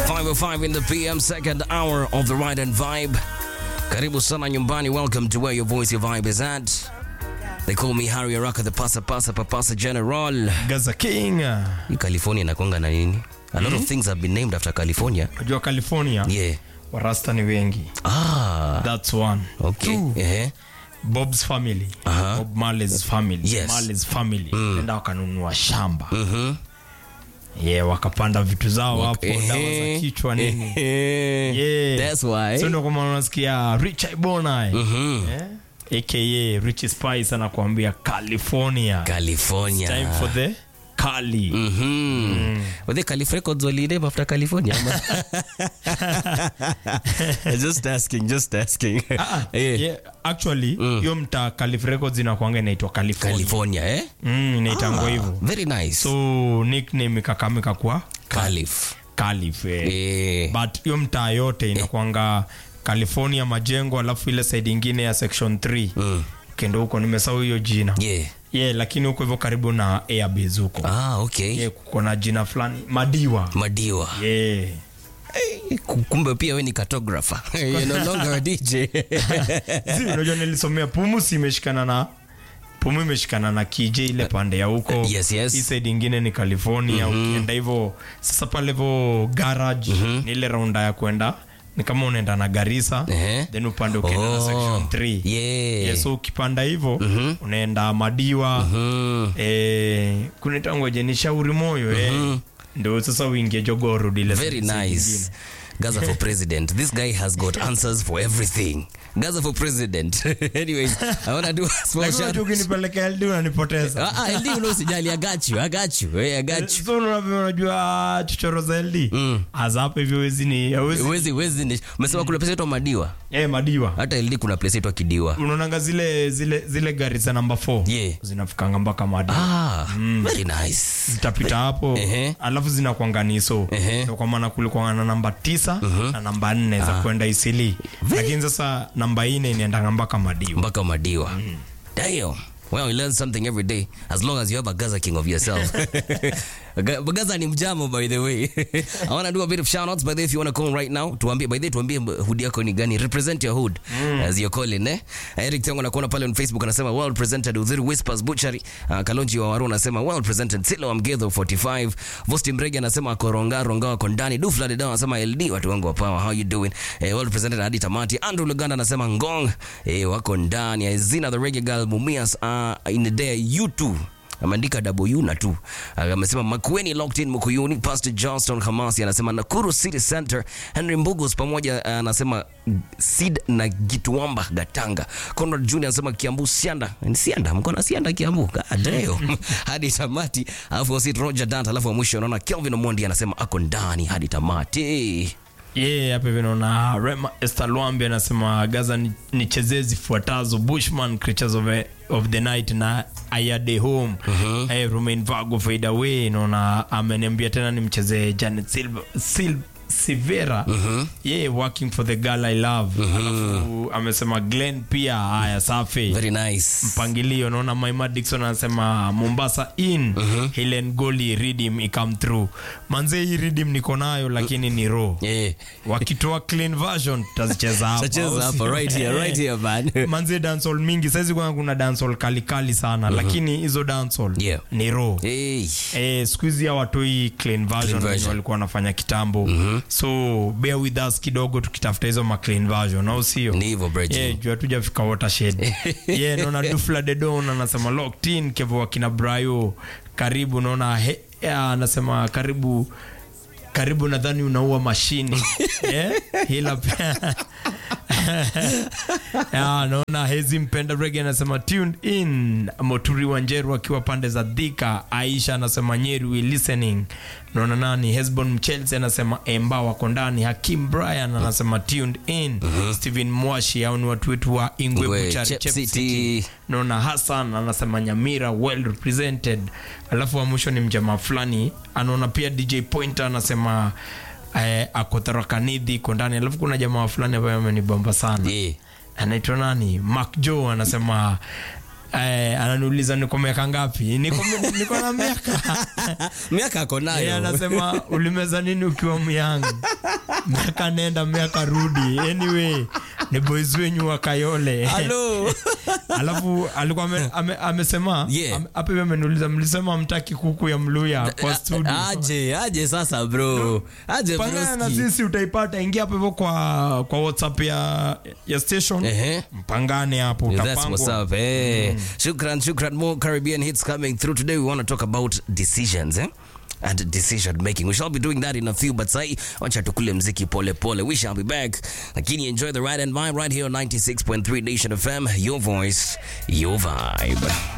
505 in the PM, second hour of the ride and vibe. Karibu sana nyumbani. Welcome to where your voice, your vibe is at. They call me Harry Araka, the pasa pasa papasa general. Gaza King. Hii California inakwanga na nini? A lot of things have been named after California. Unajua California Yeah. warasta ni wengi. Ah, That's one. okay. Two, Eh. Bob's family. Aha. Bob Marley's family. Yes. Marley's family. Enda wakanunua shamba. Mhm. Yeah, wakapanda vitu zao hapo, Eh. dawa za kichwa nini. Eh. Yeah. That's why. So ndio kwa maana unasikia Rich Ibona. Mhm. Eh? AKA Rich Spice anakuambia California. California. Time for the Cali. Mhm. Were they Calif Records waliname after California? ama? just asking, just asking. Ah, Yeah. yeah, actually hiyo mtaa Calif Records inakuanga inaitwa California. California, eh? Mm, inaitangwa Ah, hivyo. Very nice. So nickname ikakamika kwa Calif. Calif. Eh. Eh. But hiyo mtaa yote inakwanga California majengo alafu ile side ingine ya section 3. Mm. Kendo huko nimesahau hiyo jina. Yeah. Yeah, lakini huko hivyo karibu na Airbase huko. Ah, okay. Yeah, kuko na jina fulani Madiwa. Madiwa. Yeah. Eh, Kumbe pia we ni cartographer. You're no longer a DJ. Zi, unajua nilisomea Pumus imeshikana na Pumu imeshikana na KJ ile pande ya huko. Yes, yes. Hii side ingine ni California. Ukienda hivyo sasa pale hivyo garage ni ile raunda ya kwenda ni kama unaenda na Garissa Ehe. then upande ukienda na Oh, section 3. yeah. Yeah, so ukipanda hivyo unaenda Madiwa Mm. eh, kunaitangwaje ni shauri moyo eh. Ndio sasa uingie Jogoo Road ile Very side nice. ingine. Gaza for president. This guy has got answers for everything. Gaza for president. Anyways, I want to do a small Lakini shout. unajua ukinipeleka LD unanipoteza. Ah, ah, LD usijali, I got you. I got you. Hey, I got you. so unavyo unajua chochoro za LD Aza hapa hivyo wezi ni hawezi Wezi, wezi ni. Umesema kuna place inaitwa Madiwa. eh madiwa Hata LD kuna place inaitwa Kidiwa. unaonanga zile zile zile gari za namba 4 Yeah. zinafikanga mpaka madiwa Ah, very nice. zitapita hapo Ehe. alafu zinakwanga niso Ehe. Ndio kwa maana kulikuwa na namba tisa na namba nne za kwenda isili lakini sasa namba ine inaendanga mpaka madiwa mpaka madiwa damn well you learn something every day as long as you have a gaza king of yourself Ga- gaza ni mjamo by the way i want to do a bit of shout outs by the way if you want to call right now tuambie by the way tuambie hood yako ni gani represent your hood as you're calling eh eric tango nakuona pale on facebook anasema well presented udhiri whispers butchery uh, kalonji wa waru anasema well presented silo amgedho 45 vosti mrege anasema koronga ronga wako ndani dufla de dawa anasema ld watu wangu wa power how you doing eh, well presented hadi tamati andrew luganda anasema ngong eh, wako ndani azina the reggae girl mumias uh, in the day you too ameandika w na tu amesema makueni locked in mkuyuni pastor johnston hamasi anasema nakuru city center henry mbugos pamoja uh, anasema sid na gituamba gatanga conrad junior anasema kiambu sianda Ni sianda mkona sianda kiambu God damn. hadi tamati alafu wasit roger dant alafu wa mwisho unaona kelvin omondi anasema ako ndani hadi tamati yeah, hapa hivi naona Rema Esther Lwambi anasema Gaza ni- nichezee zifuatazo Bushman Creatures of, of the Night na Ayade Home eh, Romain Vago Fade Away naona ameniambia tena nimchezee Janet Silva Sil Sivera yeah, working for the girl I love alafu amesema Glenn pia haya safi very nice mpangilio naona maima dikson anasema mombasa in helen goli ridim ikam through manze hii ridim niko nayo lakini ni ro yeah. wakitoa clean version tutazicheza hapa Tacheza hapa right here right here man manze dancehall mingi saizi kwanza kuna dancehall kalikali sana lakini hizo dancehall Yeah. ni ro hey. Eh, siku hizi hawatoi clean version Clean version. wenye walikuwa wanafanya kitambo so bear with us kidogo tukitafuta hizo ma clean version au sio ni hivyo Bridget. yeah, juu hatujafika watershed yeah, naona dufla dedon anasema locked in kevo wakina brayo karibu naona he, yeah, anasema karibu karibu nadhani unaua mashini yeah? hila pia yeah, naona hezi mpenda rege anasema tuned in moturi wanjeru akiwa pande za dhika aisha anasema nyeri we listening naona nani hesbon mchelse anasema emba wako ndani hakim brian anasema tuned in stephen mwashi au ni watu wetu wa ingwe Ingwe, Buchari, Chep Chep City. City. naona hassan anasema nyamira well represented alafu wa mwisho ni mjamaa fulani anaona pia dj pointer anasema eh, akotarakanidhi iko ndani alafu kuna jamaa fulani ambaye amenibamba sana Yeah. anaitwa nani Mark Joe anasema eh, ananiuliza niko miaka ngapi niko, niko na miaka miaka ako Yeye nayo anasema ulimeza nini ukiwa myang miaka nenda miaka rudi anyway ni boys wenyu wa kayole Hello. alafu alikuwa ame, ame, amesema Yeah. ame- hapa hivi ameniuliza mlisema mtaki kuku ya mluya kwa studio aje aje sasa bro aje pangana na broski sisi utaipata ingia hapo hivyo kwa kwa whatsapp ya ya station Ehe. mpangane hapo Yeah, That's what's utapangwa up. Hey. Shukran, shukran. More Caribbean hits coming through today. We want to talk about decisions, eh? And decision making. We shall be doing that in a few, but sai, wacha tukule mziki pole pole. We shall be back. Lakini enjoy the ride and vibe right here on 96.3 Nation FM. Your voice, your vibe.